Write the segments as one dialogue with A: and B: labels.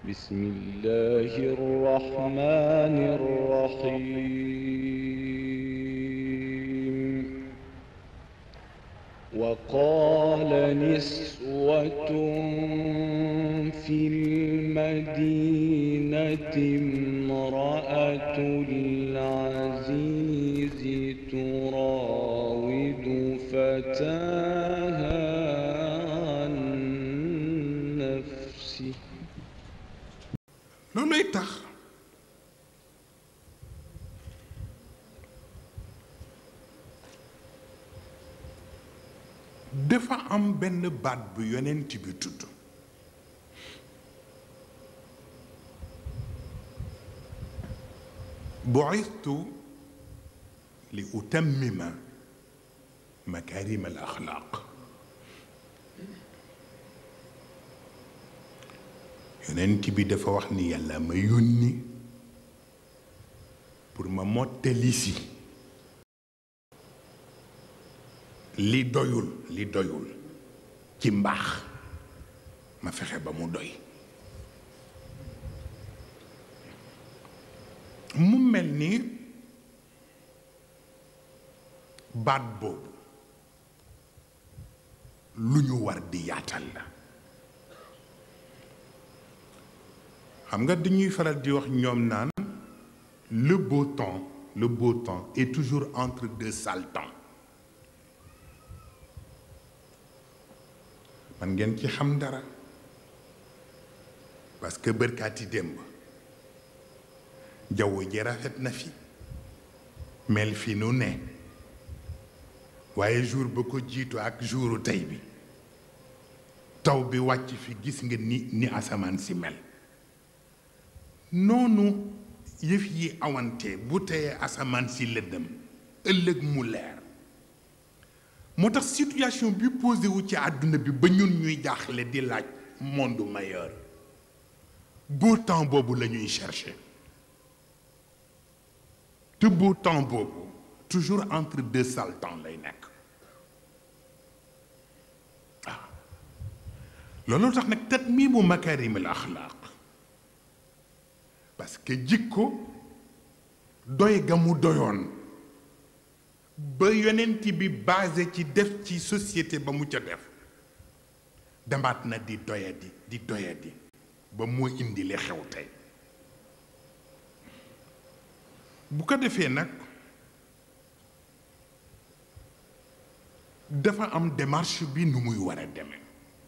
A: بسم الله الرحمن الرحيم وقال نسوة في المدينة امرأة العزيز تراود فتاها عن نفسه
B: looluy tax dafa am benn baat bu yonent bi tudd bu'istu li utammima makarim al axlaaq yonent bi dafa wax ni yàlla ma yónni pour ma mottali si li doyul li doyul ci mbaax ma fexe ba mu doy mu mel ni baat boobu lu ñu war di yaatal la xam nga dañuy faral di wax ñoom naan le beau temps le beau temps est toujours entre deux sales temps man ngeen ci xam dara parce que bërkaati démb jaww ji rafet na fi mel fi nu ne waaye jour ba ko jiitu ak jouru tey bi taw bi wàcc fi gis nga ni ni asamaan si mel noonu yëf yi awante bu teyee asamaan si lëndëm ëllëg mu leer moo tax situation bi posé wu ci àdduna bi ba ñun ñuy jaaxle di laaj monde meilleur beau temps boobu la ñuy chercher te beau temps boobu toujours entre deux sales temps lay nekk waaw loolu tax nag tatmiimu makaarimil axlaaq parce que jikko doy ga mu doyoon ba yonent bi basé ci def ci société ba mu ca def demaat na di doyadi di doyadi ba moo indi li xew tey bu ko defee nag dafa am démarche bi nu muy war a demee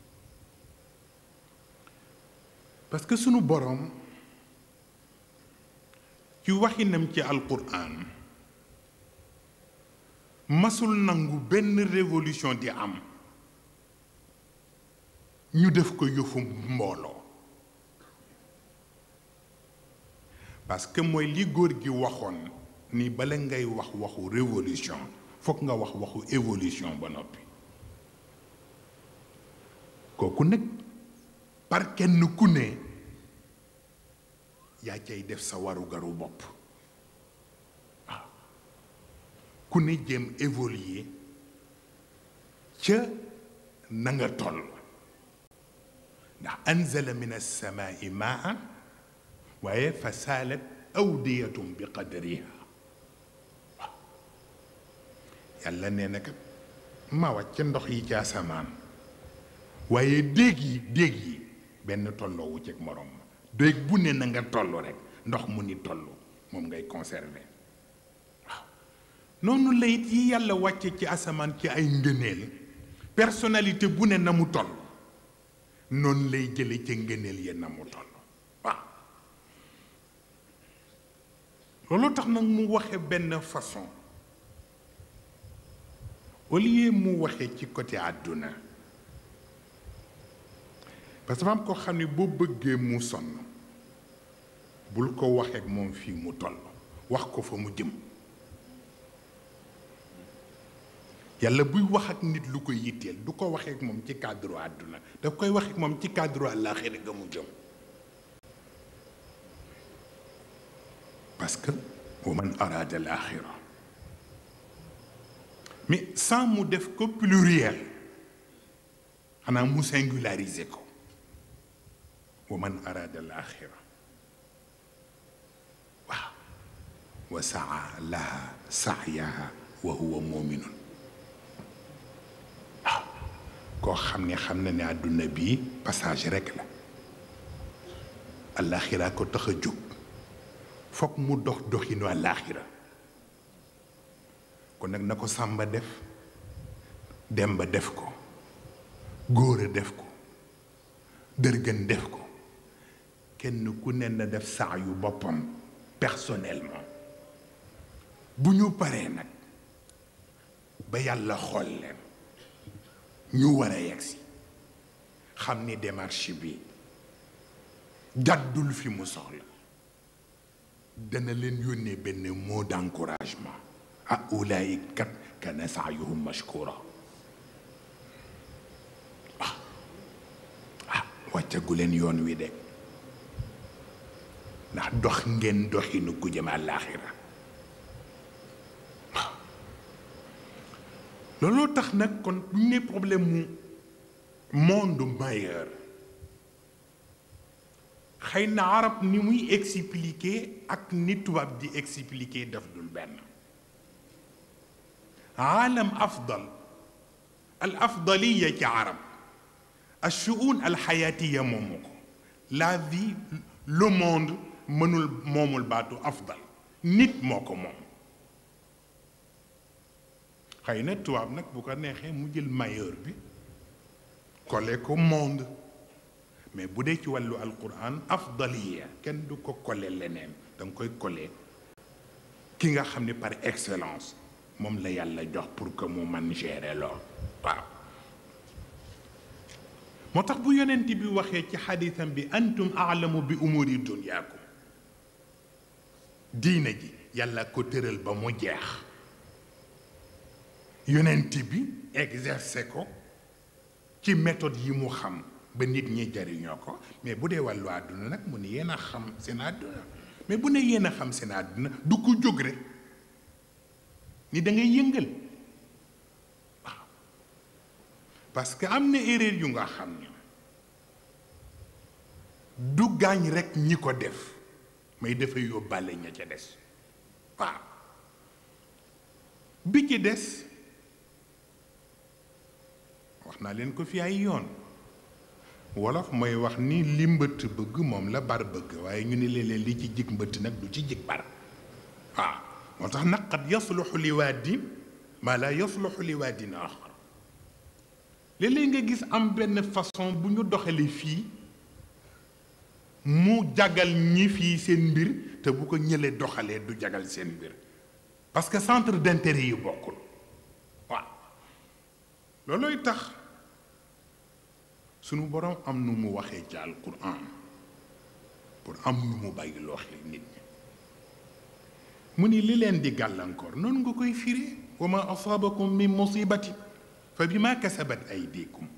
B: parce que sunu boroom ci waxinam ci alquran masul nangu benn révolution di am ñu def ko yëfu mbooloo parce que mooy li góor gi waxoon ni bala ngay wax waxu révolution fokk nga wax waxu évolution ba noppi kooku nag par kenn ku ne yaa cay def sa warugaru bopp waaw ku ne jéem évoluer ca na nga toll ndax anzala min alsamaai maan waaye fa saalat awdiyatum bi qadriha waaw yàlla nee na kat ma wàcc ndox yi ci asamaan waaye déeg yi déeg yi benn tolloowu ci morom ma déeg bu ne na nga toll rek ndox mu ni toll moom ngay conserver waaw noonu la it yi yàlla wàcce ci asamaan ci ay ngëneel personnalité bu ne na mu toll noonu lay jële ca ngëneel ya na mu toll waaw loolu tax nag mu waxe benn façon au lieu mu waxe ci côté àdduna parce que dafa am ko xam ne boo bëggee mu sonn bul ko waxee ak moom fii mu toll wax ko fa mu jëm yàlla buy wax ak nit lu ko yitteel du ko waxee ak moom ci cadre àdduna daf koy wax ak moom ci cadre àllaaxira ga mu jëm parce que wa man arada al axira mais sans mu def ko pluriel xanaa mu singulariser ko wa man araada al axira waaw wa saa laha saayaha wa huwa muminun waaw koo xam ne xam na ne àdduna bii passage rekk la alaxira ko tax a jóg foog mu dox doxinu alaxira kon nag na ko sàmba def demba def ko góor a def ko dërgën def ko kenn ku ne na def saa yu boppam personnellement bu ñu paree nag ba yàlla xool leen ñu war a yegsi xam ni démarche bi jàddul fi mu soxla dana leen yónnee benn mot d'encouragement ah ulaay kat kana saayuhum mashkura ah ah wàccagu leen yoon wi de ndax dox ngeen doxinu ku jëm àllaaxira waaw looloo tax nag kon bu ñu ne problème mu monde meilleur xëy na arab ni muy expliquer ak ni tubaab di expliquer daf dul benn aalam afdal al afdaliya ci arab al shuun al xayaatiya moomu ko la vie le monde mënul moomul baatu afdal nit moo ko moom xëy na tubaab nag bu ko neexee mu jël meilleur bi kole ko monde mais bu dee ci wàllu alquran afdaliya kenn du ko kole leneen da nga koy kole ki nga xam ne par excellence moom la yàlla jox pour que mu man gérer lool waaw moo tax bu yonent bi waxee ci xadisam bi antum aalamu bi umuri dunyaakum diina ji yàlla ko tëral ba mu jeex yonent bi exercer ko ci méthode yi mu xam ba nit ñi jariñoo ko mais bu dee wàllu àdduna nag mu ne yéen a xam seen àdduna mais bu ne yéen a xam seen àdduna du ko jóg rek ni da ngay yëngal waaw parce que am na erreur yu nga xam ne du gaañ rek ñi ko def may dafay yóbbaale ña ca des waaw bi ci des wax naa leen ko fi ay yoon wolof mooy wax ni li mbëtt bëgg moom la bar bëgg waaye ñu ne leen li ci jig mbëtt nag du ci jig bar waaw moo tax nag qad yasluxu li waadin maa laa yasluxu li waadin axar léeg-léeg nga gis am benn façon bu ñu doxale fii mu jagal ñi fii seen mbir te bu ko ñëlee doxalee du jagal seen mbir parce que centre d'intérêt yi bokkul waaw loolooy tax sunu boroom am nu mu waxee ci alquran pour am nu mu bàyyi loo xel nit ñi mu ni li leen di gàllankoor noonu nga koy firi wa ma asaabakum min musibati fa bi ma kasabat aydikum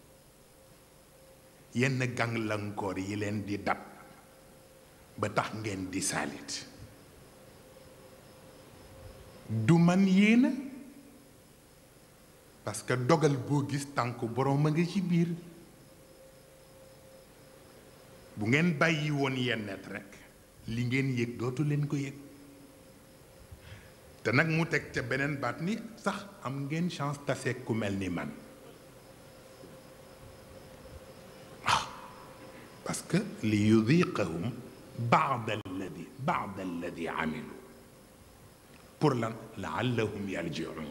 B: yenn gàllankoor yi leen di dab ba tax ngeen di saalit du man yéena parce que dogal boo gis tànk boroom a nga ci biir bu ngeen bàyyi woon yennet rekk li ngeen yëg dootu leen ko yëg te nag mu teg ca beneen baat ni sax am ngeen chance tase ku mel ni man waaw parce que li yudiqahum baad alladi baad alladi amilu pour lan laallahum yarjiun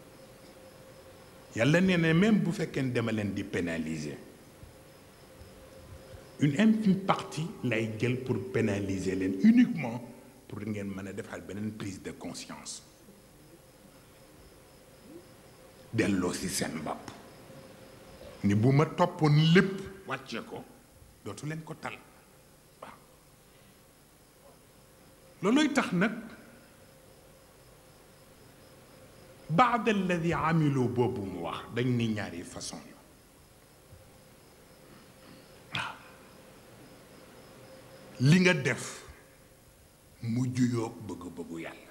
B: yàlla nee na même bu fekkee dama leen di pénaliser une infime partie lay jël pour pénaliser leen uniquement pour ngeen mën a defal beneen prise de conscience delloo si seen bopp ni bu ma toppoon lépp wàcce ko dootu leen ko tal waaw loolooy tax nag baad alladi amilu boobu mu wax dañ ni ñaari façon la waaw li nga def mu juyoog bëgg-bëggu yàlla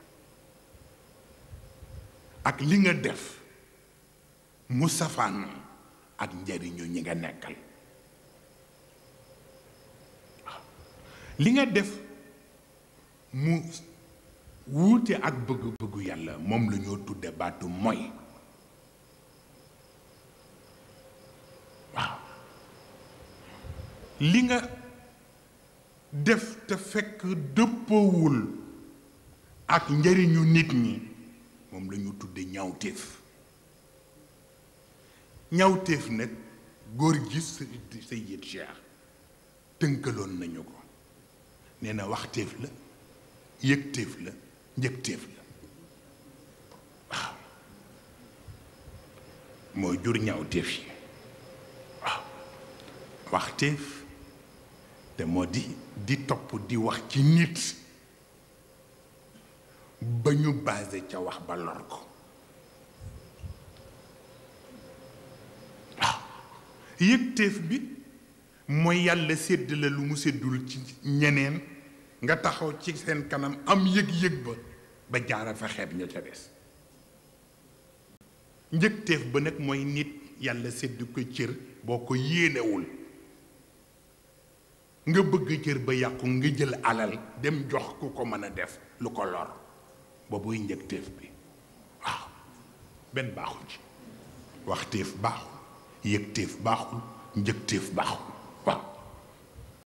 B: ak li nga def mu safaan ak njariñu ñi nga nekkal li nga def mu wuute ak bëgg-bëggu yàlla moom la ñoo tudde baatu mooy waaw li nga def te fekk dëppoowul ak njëriñu nit ñi moom la ñu tudde ñawteef ñawteef nag góor gi Sayyid Cheikh tënkaloon nañu ko nee na waxteef la yëgteef la njëgteef la waaw moo jur ñawteef yi waaw waxteef te moo di di topp di wax ci nit ba ñu basé ca wax ba lor ko waaw yëgteef bi mooy yàlla sédd la lu mu séddul ci ñeneen nga taxaw ci seen kanam am yëg-yëg ba ba jaara fa xeeb ña ca des njëgteef ba nag mooy nit yàlla sédd ko cër boo ko yéenewul nga bëgg cër ba yàqu nga jël alal dem jox ku ko mën a def lu ko lor boobuy njëgteef bi waaw benn baaxul ci waxteef baaxul yëgteef baaxul njëgteef baaxul waaw